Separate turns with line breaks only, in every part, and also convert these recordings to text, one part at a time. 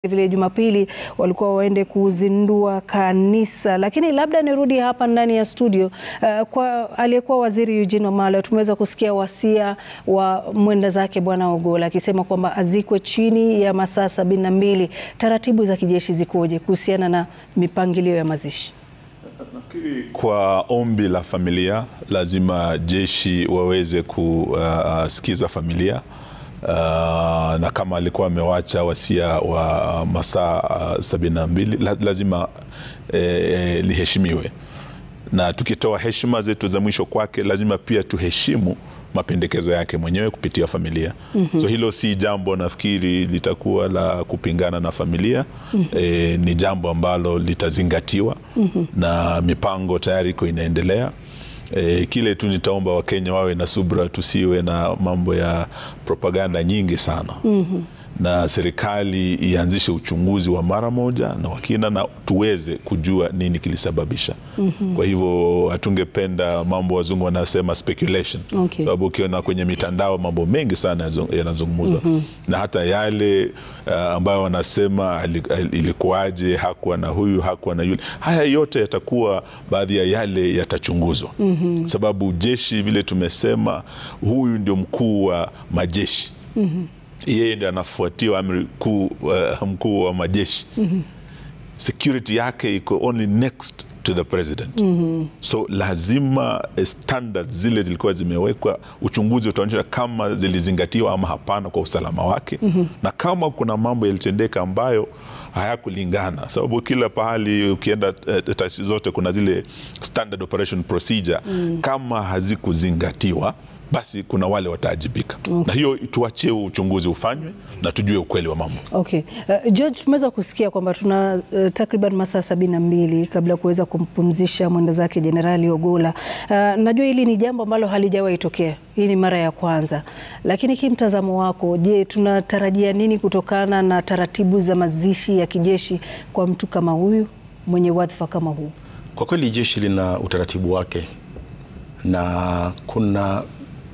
vile Jumapili walikuwa waende kuzindua kanisa, lakini labda nirudi hapa ndani ya studio. Uh, kwa aliyekuwa waziri Eugene Wamalwa, tumeweza kusikia wasia wa mwenda zake Bwana Ogolla akisema kwamba azikwe chini ya masaa sabini na mbili. Taratibu za kijeshi zikoje kuhusiana na mipangilio ya mazishi?
Nafikiri kwa ombi la familia lazima jeshi waweze kusikiza uh, familia Uh, na kama alikuwa amewacha wasia wa masaa uh, sabini na mbili lazima eh, liheshimiwe, na tukitoa heshima zetu za mwisho kwake lazima pia tuheshimu mapendekezo yake mwenyewe kupitia familia. mm -hmm. So hilo si jambo nafikiri litakuwa la kupingana na familia. mm -hmm. E, ni jambo ambalo litazingatiwa. mm -hmm. na mipango tayari iko inaendelea. E, kile tu nitaomba Wakenya wawe na subra, tusiwe na mambo ya propaganda nyingi sana. mm -hmm. na serikali ianzishe uchunguzi wa mara moja na wakina na tuweze kujua nini kilisababisha. mm -hmm. Kwa hivyo hatungependa mambo wazungu wanasema speculation,
Okay.
sababu ukiona kwenye mitandao mambo mengi sana yanazungumzwa. mm -hmm. na hata yale uh, ambayo wanasema ilikuwaje, hakuwa na huyu, hakuwa na yule, haya yote yatakuwa baadhi ya yale yatachunguzwa. mm -hmm. Sababu jeshi vile tumesema, huyu ndio mkuu wa majeshi. mm -hmm yeye ndiye anafuatiwa amri kuu uh, mkuu wa majeshi. mm -hmm. Security yake iko only next to the president. mm -hmm. So lazima standards zile zilikuwa zimewekwa, uchunguzi utaonyesha kama zilizingatiwa ama hapana kwa usalama wake. mm -hmm. Na kama kuna mambo yalitendeka ambayo hayakulingana, sababu kila pahali ukienda uh, taasisi zote kuna zile standard operation procedure. mm -hmm. Kama hazikuzingatiwa basi kuna wale wataajibika. okay. Na hiyo tuachie uchunguzi ufanywe na tujue ukweli wa mambo.
Okay. Uh, George, tumeweza kusikia kwamba tuna uh, takriban masaa sabini na mbili kabla ya kuweza kumpumzisha mwenda zake Jenerali Ogolla. Uh, najua hili ni jambo ambalo halijawahi tokea, hii ni mara ya kwanza, lakini kimtazamo wako, je, tunatarajia nini kutokana na taratibu za mazishi ya kijeshi kwa mtu kama huyu mwenye wadhifa kama huu?
Kwa kweli jeshi lina utaratibu wake na kuna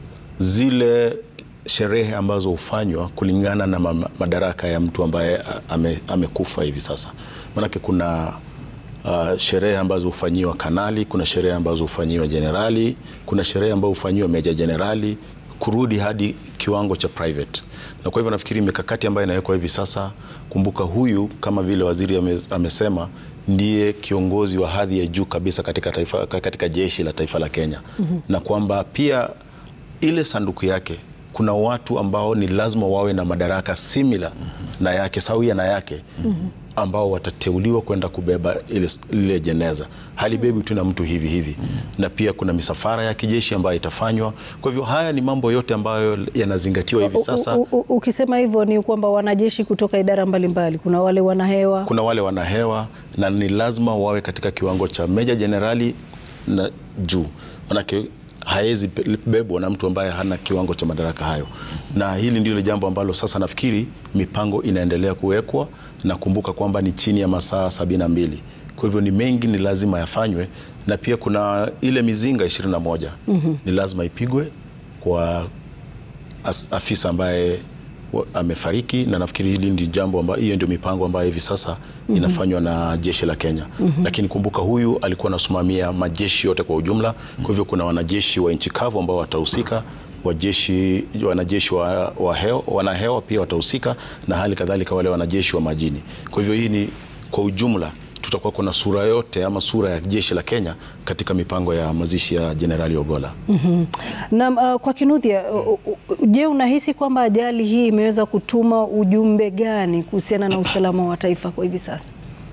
zile sherehe ambazo hufanywa kulingana na madaraka ya mtu ambaye ame, amekufa hivi sasa. Maanake kuna uh, sherehe ambazo hufanyiwa kanali, kuna sherehe ambazo hufanyiwa jenerali, kuna sherehe ambazo hufanyiwa meja jenerali kurudi hadi kiwango cha private. Na kwa hivyo nafikiri mikakati ambayo inawekwa hivi sasa, kumbuka huyu kama vile waziri ame, amesema ndiye kiongozi wa hadhi ya juu kabisa katika, taifa, katika jeshi la taifa la Kenya. mm -hmm. na kwamba pia ile sanduku yake kuna watu ambao ni lazima wawe na madaraka simila mm -hmm. na yake sawia na yake mm -hmm. ambao watateuliwa kwenda kubeba ile, ile jeneza. Halibebi tu na mtu hivi hivi mm -hmm. na pia kuna misafara ya kijeshi ambayo itafanywa. Kwa hivyo haya ni mambo yote ambayo yanazingatiwa hivi sasa.
U, u, u, ukisema hivyo ni kwamba wanajeshi kutoka idara mbalimbali mbali. Kuna wale wanahewa,
kuna wale wanahewa na ni lazima wawe katika kiwango cha meja jenerali na juu, manake hawezi bebwa na mtu ambaye hana kiwango cha madaraka hayo. Na hili ndilo jambo ambalo sasa nafikiri mipango inaendelea kuwekwa, na kumbuka kwamba ni chini ya masaa sabini na mbili. Kwa hivyo ni mengi, ni lazima yafanywe, na pia kuna ile mizinga ishirini na moja mm -hmm. ni lazima ipigwe kwa afisa ambaye amefariki na nafikiri hili ndi jambo ambayo, hiyo ndio mipango ambayo hivi sasa mm -hmm. inafanywa na jeshi la Kenya mm -hmm. Lakini kumbuka huyu alikuwa anasimamia majeshi yote kwa ujumla. Kwa hivyo kuna wanajeshi wa nchi kavu ambao watahusika, wajeshi wanajeshi wa, wa hewa, wanahewa pia watahusika na hali kadhalika wale wanajeshi wa majini. Kwa hivyo hii ni kwa ujumla tutakuwa kuna sura yote ama sura ya jeshi la Kenya katika mipango ya mazishi ya Jenerali Ogolla.
mm -hmm. Na uh, kwa Kinuthia, je, unahisi kwamba ajali hii imeweza kutuma ujumbe gani kuhusiana na usalama wa taifa kwa hivi sasa?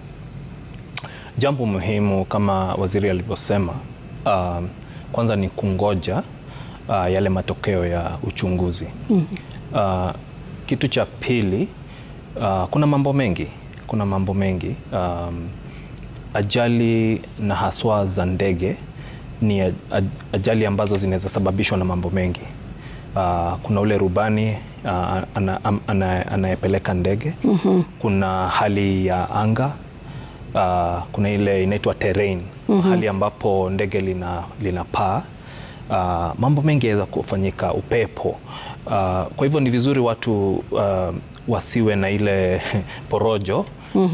Jambo muhimu kama waziri alivyosema, uh, kwanza ni kungoja uh, yale matokeo ya uchunguzi. mm -hmm. uh, kitu cha pili, uh, kuna mambo mengi kuna mambo mengi um, ajali na haswa za ndege ni ajali ambazo zinaweza sababishwa na mambo mengi. Uh, kuna ule rubani uh, anayepeleka ana, ana ndege mm -hmm. Kuna hali ya anga uh, kuna ile inaitwa terrain mm -hmm. Hali ambapo ndege lina, lina paa uh, mambo mengi yaweza kufanyika, upepo uh, kwa hivyo ni vizuri watu uh, wasiwe na ile porojo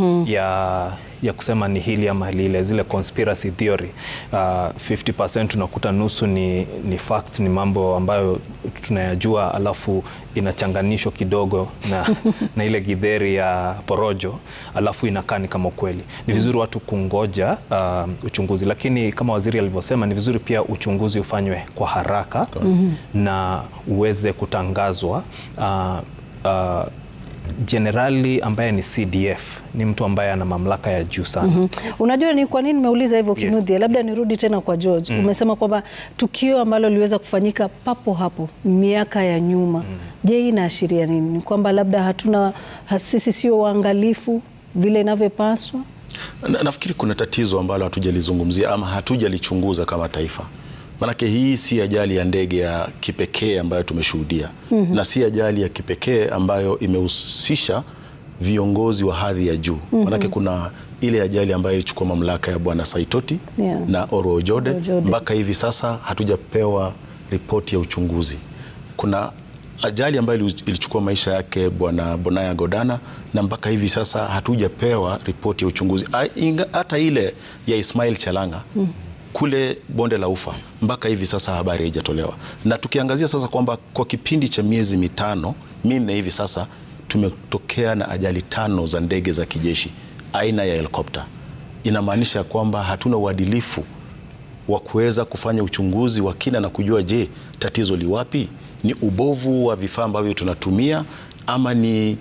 ya ya kusema ni hili ama lile, zile conspiracy theory. Uh, 50% unakuta nusu ni, ni facts, ni mambo ambayo tunayajua, alafu inachanganishwa kidogo na, na ile gidheri ya porojo, alafu inakaa ni kama ukweli. Ni vizuri watu kungoja uh, uchunguzi, lakini kama waziri alivyosema, ni vizuri pia uchunguzi ufanywe kwa haraka na uweze kutangazwa uh, uh, jenerali ambaye ni CDF ni mtu ambaye ana mamlaka ya juu sana.
Mhm. Unajua ni kwa nini nimeuliza hivyo
Yes.
Kinuthia? Labda nirudi tena kwa George. Umesema kwamba tukio ambalo liweza kufanyika papo hapo miaka ya nyuma. Je, hii inaashiria nini? Ni kwamba labda hatuna ha- sisi sio waangalifu vile inavyopaswa?
Na, nafikiri kuna tatizo ambalo hatujalizungumzia ama hatujalichunguza kama taifa. Maanake hii si ajali ya ndege ya kipekee ambayo tumeshuhudia na si ajali ya kipekee ambayo imehusisha viongozi wa hadhi ya juu. Maanake kuna ile ajali ambayo ilichukua mamlaka ya Bwana Saitoti
Yeah.
na Oro Ojode.
Oro Ojode.
Mpaka hivi sasa hatujapewa ripoti ya uchunguzi. Kuna ajali ambayo ili- ilichukua maisha yake Bwana Bonaya Godana na mpaka hivi sasa hatujapewa ripoti ya uchunguzi. A- inga- Hata ile ya Ismail Chalanga kule bonde la Ufa mpaka hivi sasa habari haijatolewa, na tukiangazia sasa kwamba kwa kipindi cha miezi mitano minne hivi sasa tumetokea na ajali tano za ndege za kijeshi aina ya helikopta, inamaanisha kwamba hatuna uadilifu wa kuweza kufanya uchunguzi wa kina na kujua, je, tatizo liwapi? Ni ubovu wa vifaa ambavyo tunatumia ama ni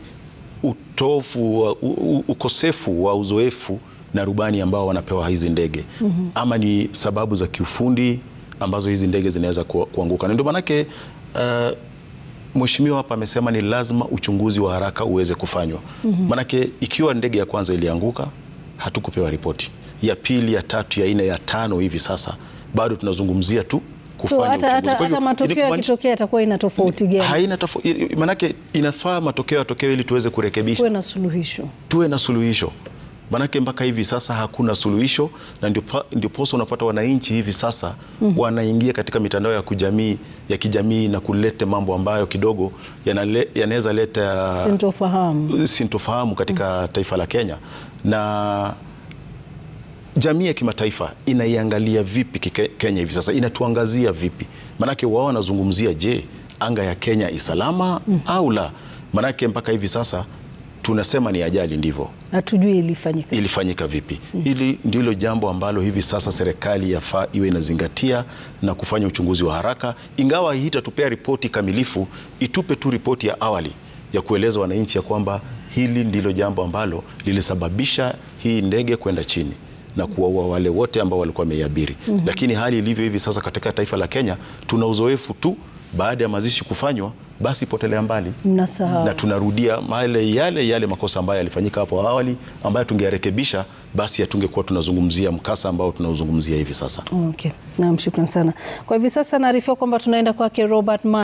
utofu wa, u, u, ukosefu wa uzoefu na rubani ambao wanapewa hizi ndege ama ni sababu za kiufundi ambazo hizi ndege zinaweza ku, kuanguka. Na ndio maanake uh, Mheshimiwa hapa amesema ni lazima uchunguzi wa haraka uweze kufanywa. Maanake ikiwa ndege ya kwanza ilianguka, hatukupewa ripoti. Ya pili, ya tatu, ya nne, ya tano hivi sasa bado tunazungumzia tu kufanya
So hata,
uchunguzi.
hata,
Kwa hivyo,
hata matokeo
ili kumaanisha-
yakitokea yatakuwa ina tofauti gani?
haina tofo, i- manake inafaa matokeo yatokee ili tuweze kurekebisha
Kuwe na suluhisho.
tuwe na suluhisho manake mpaka hivi sasa hakuna suluhisho na ndipo- ndiposa unapata wananchi hivi sasa wanaingia katika mitandao ya kujamii ya kijamii na kulete mambo ambayo kidogo yanale- yanaweza leta
Sintofahamu.
sintofahamu katika taifa la Kenya na jamii ya kimataifa inaiangalia vipi kike- Kenya hivi sasa, inatuangazia vipi? Maanake wao wanazungumzia, je, anga ya Kenya isalama au la? Maanake mpaka hivi sasa tunasema ni ajali, ndivyo
Hatujui ilifanyika.
ilifanyika vipi? Hili ndilo jambo ambalo hivi sasa serikali yafaa iwe inazingatia na kufanya uchunguzi wa haraka, ingawa hii itatupea ripoti kamilifu, itupe tu ripoti ya awali ya kueleza wananchi ya kwamba hili ndilo jambo ambalo lilisababisha hii ndege kwenda chini na kuwaua wale wote ambao walikuwa wameiabiri. Lakini hali ilivyo hivi sasa katika taifa la Kenya, tuna uzoefu tu, baada ya mazishi kufanywa, basi potelea mbali
Mnasahau.
na tunarudia yale yale yale makosa ambayo yalifanyika hapo awali ambayo tungeyarekebisha, basi hatungekuwa tunazungumzia mkasa ambao tunauzungumzia hivi sasa.
Okay. Naam, shukran sana. Kwa hivi sasa naarifiwa kwamba tunaenda kwake Robert Ma